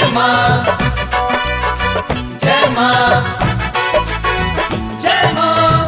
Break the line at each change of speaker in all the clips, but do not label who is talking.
माँ जय माँ जय माँ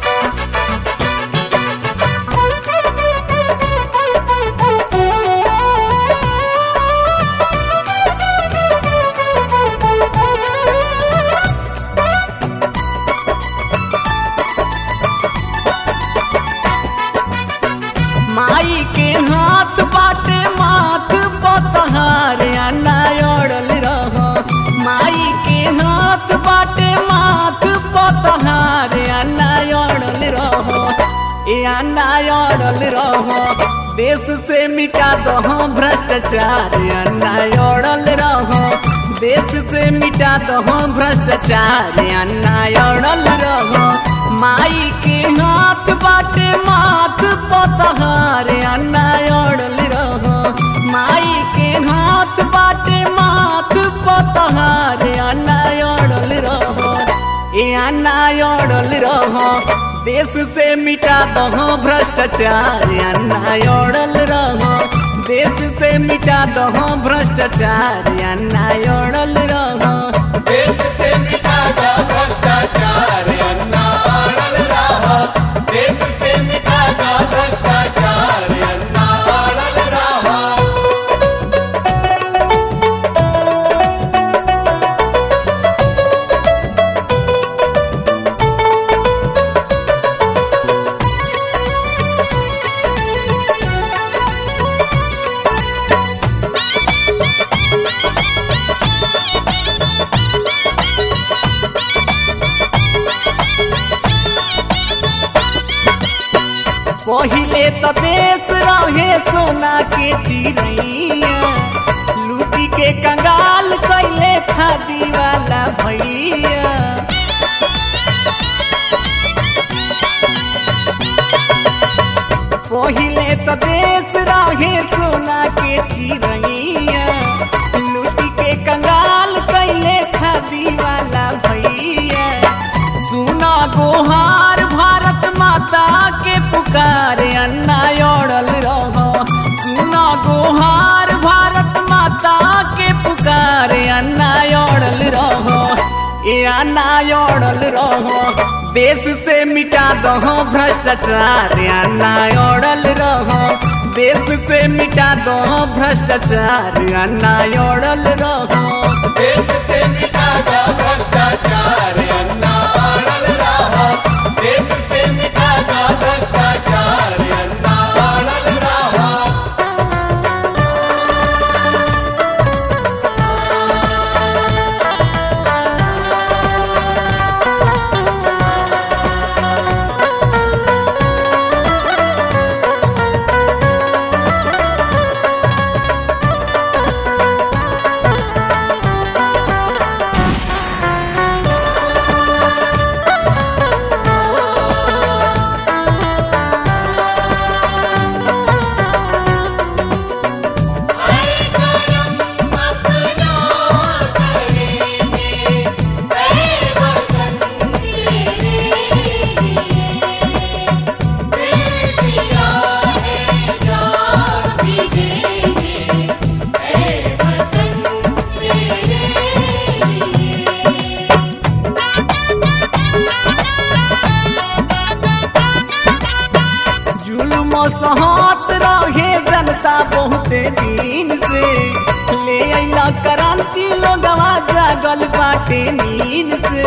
माई के हाथ बाटे माथ पतहार अन्ना ओढ़ल रह माई के हाथ बाटे माथ पतहार अन्ना ओढ़ल रह ए अन्ना ओढ़ल रह देश से मिटा दहो भ्रष्टाचार अन्ना ओढ़ल रह देश से मिटा दहो भ्रष्टाचार अन्ना ओढ़ल रह माई के हाथ बाटे माथ पतहार अन्ना ओढ़ल रह माई के हाथ बाटे माथ पतहार अन्ना ओढ़ल रह ए अन्ना ओढ़ल रह देश से मिटा दहो भ्रष्टाचार अन्ना ओढ़ल रह देश से मिटा दहो भ्रष्टाचार अन्ना ओढ़ल रह
देश से मिटा दा भ्रष्टाचार अन्ना अड़ल रहा देश से मिटा दा भ्रष्टाचार अन्ना अड़ल रहा
पहिले तो देश रहे सोना के चिड़ैया लूटी के कंगाल कैले खादी वाला भैया पहिले तो देश रहे सोना के चिड़ैया लूटी के कंगाल कैले खादी वाला भैया सुना गोहार भारत माता के पुकार अन्ना ओढ़ल रह सुना गोहार भारत माता के पुकार अन्ना ओढ़ल रह ए अन्ना ओढ़ल रह देश से मिटा दहो भ्रष्टाचार अन्ना ओढ़ल रह देश से मिटा दहो भ्रष्टाचार अन्ना ओढ़ल रह
देश से मिटा दा भ्रष्टाचार अन्ना अड़ल रहा देश से मिटा दा भ्रष्टाचार अन्ना अड़ल रहा
जुल्म सहत रहे जनता बहुते दिन से ले अइला क्रांति लोगवा जागल बाटे नींद से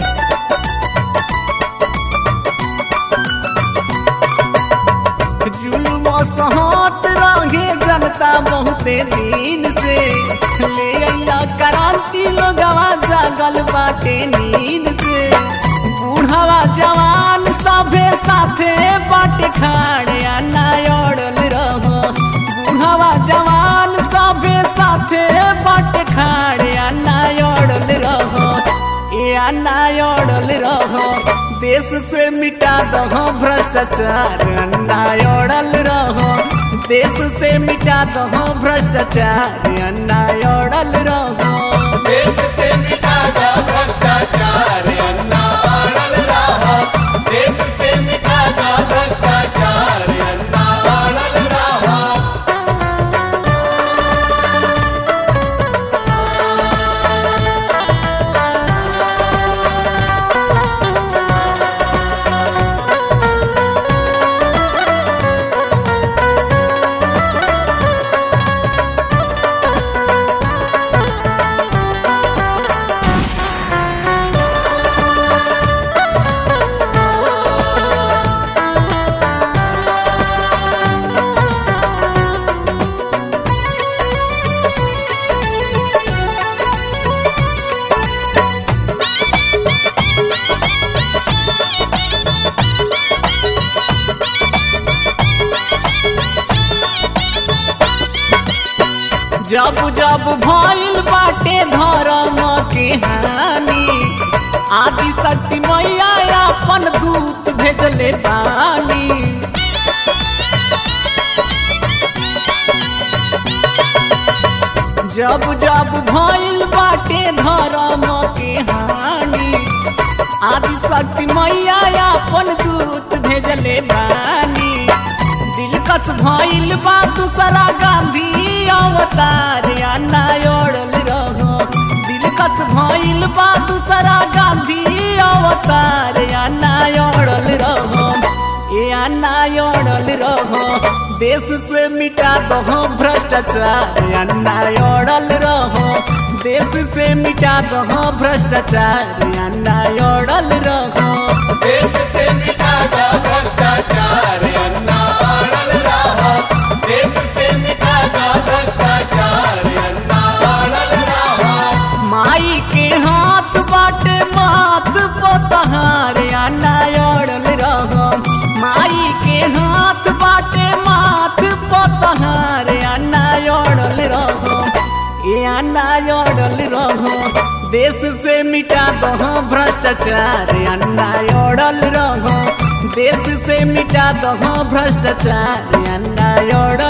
जुल्म सहत रहे जनता बहुते दिन से ले अइला क्रांति लोगवा जागल बाटे नींद से बूढ़वा जवान सभे साथे बाट खाड़े अन्ना ओढ़ल रह बूढ़वा जवान सभे साथे बाट खाड़े अन्ना ओढ़ल रह ए अन्ना ओढ़ल रह देश से मिटा दहो भ्रष्टाचार अन्ना ओढ़ल रह देश से मिटा दहो भ्रष्टाचार अन्ना ओढ़ल रह
देश से मिटा दा भ्रष्टाचार अन्ना अड़ल रहा देश से मिटा दा भ्रष्टाचार अन्ना अड़ल रहा
जब जब भइल बाटे धर्म के हानि आदि शक्ति मैया अपन दूत भेजले बानी जब जब भइल बाटे धर्म के हानि आदि शक्ति मैया अपन दूत भेजले बानी दिलकश भइल बा दूसरा गांधी अवतार अन्ना ओढ़ल रहो दिलकश भइल बा दूसरा गांधी अवतार अन्ना ओढ़ल रहो ए अन्ना ओढ़ल रहो देश से मिटा दहो भ्रष्टाचार अन्ना ओढ़ल रहो देश से मिटा दहो भ्रष्टाचार अन्ना ओढ़ल रहो
देश से मिटा दा भ्रष्टाचार अन्ना अड़ल रहा देश से मिटा दा भ्रष्टाचार अन्ना अड़ल रहा
माई के हाथ बाटे माथ पतहार अन्ना ओढ़ल रहो माई के हाथ बाटे माथ पतहार अन्ना ओढ़ल रहो ए अन्ना ओढ़ल रहो देश से मिटा दहो भ्रष्टाचार अन्ना ओढ़ल रहो देश से मिटा दहो भ्रष्टाचार अन्ना ओढ़ल